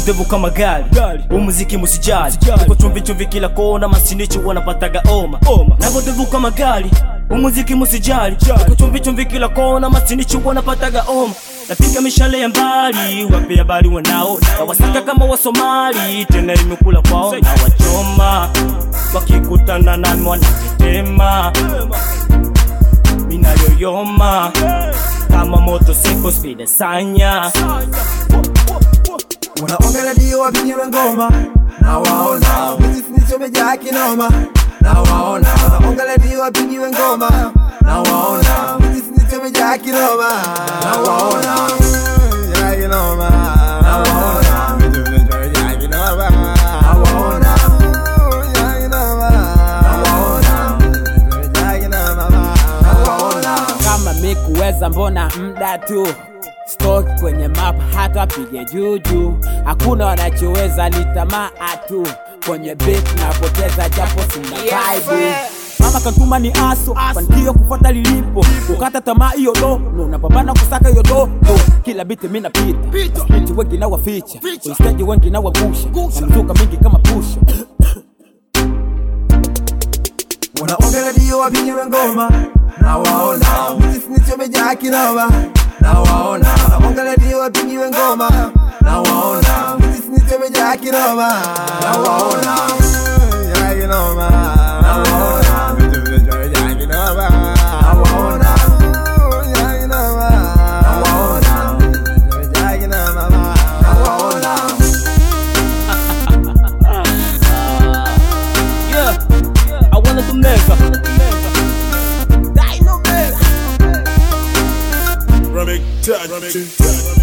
devu kama gari umuziki musijali uko chumvi chumvi kila kona masinichi wanapataga oma navo devu kama gari umuziki musijali uko chumvi chumvi kila kona masinichi wanapataga oma napiga mishale ya mbali wape habari wanao na wasaka kama wasomali tena imekula kwao na wachoma wakikutana nami wanatetema minayoyoma kama moto siko spide sanya Wanaonga redio wavinyiwe ngoma na waona Mizisi umejaa kinoma na waona Wanaonga redio wavinyiwe ngoma na waona Mizisi umejaa kinoma na waona Umejaa kinoma na waona Mizisi umejaa kinoma na waona Umejaa kinoma na waona Mizisi umejaa kinoma na waona kama mikuweza mbona mda tu stoki kwenye map hata apige juju hakuna wanachoweza ni tamaa tu kwenye beat napoteza japo sina vibe mama kantuma ni aso fanikio kufuata lilipo kukata tamaa hiyo do no napambana kusaka hiyo do do kila biti mi napita spiti wengi na waficha ustaji wengi na wagusha na mzuka mingi kama pusha Wanaonga redio wavinyiwe ngoma na waona Mizisi umejaa kinoma na waona Wanaonga redio wavinyiwe ngoma na waona Mizisi umejaa kinoma na waona Umejaa kinoma na waona Mizisi umejaa kinoma na waona Umejaa kinoma na waona Mizisi umejaa kinoma na waona yeah. I wanna kumeza Rubbing touch.